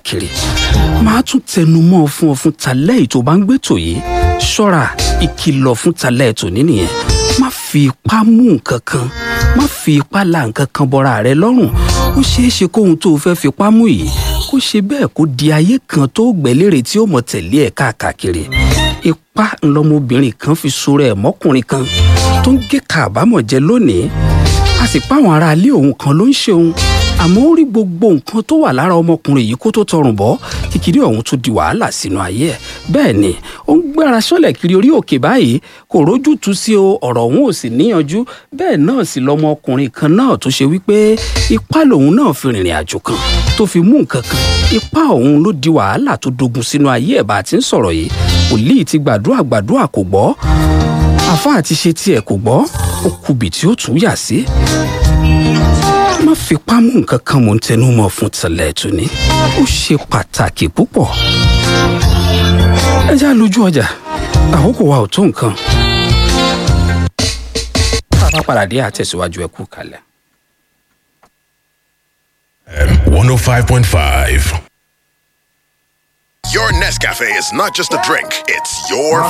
káàkiri máa tún tẹnu mọ́ ọ fún ọ fún talẹ́ ètò bá ń gbé tò yìí ṣọ́ra ìkìlọ̀ fún talẹ́ ètò nínìyẹn má fi ipá mú nǹkan kan má fi ipá la nǹkan kan bọ́ra rẹ lọ́rùn ó ṣeé ṣe kóhun tó o fẹ́ fipá mú yìí kó ṣe bẹ́ẹ̀ kó di ayé kan tó gbẹ́lérè tí ó mọ̀ tẹ̀lé ẹ̀ káàkiri ipá ńlọmọbìnrin kan fi sọ̀rọ̀ ẹ̀ mọ́kùnrin kan tó ń gé kàbámọ̀ jẹ lónìí a sì pa àwọn aráalé òun kan ló ń ṣe òun àmọ́ ó rí gbogbo nǹkan tó wà lára ọmọkùnrin yìí kó tó tọrùn bọ́ kíkiri ọ̀hún tó di wàhálà sínú ayé ẹ̀ bẹ́ẹ̀ ni ó ń gbára sọ́lẹ̀ kiri orí òkè báyìí kò rójú tu sí o ọ̀rọ̀ òun ò sì níyanjú bẹ́ẹ̀ náà sì lọmọkùnrin kan náà tó ṣe wípé ipá lòun náà fi rìnrìn àjò kan tó fi mú nǹkan kan ipá òun ló di wàhálà tó dogun sínú ayé ẹ̀ bá a ti ń sọ̀rọ̀ yìí wòlíì ti gbàdúrà gbàdúrà kò gbọ́ àfáà ti ṣe tiẹ̀ kò gbọ́ ó kubì tí ó tún yà sí má fipá mú nǹkan kan mò ń tẹnu mọ́ fún tẹ̀lẹ̀ tó ní ó ṣe pàtàkì púpọ̀ ẹ já lójú ọjà àkókò wa ò tó nǹkan bàbá padà dé àtẹ̀síwájú ẹ kú kalẹ̀. one oh five point five. Your Nescafe is not just a drink, it's your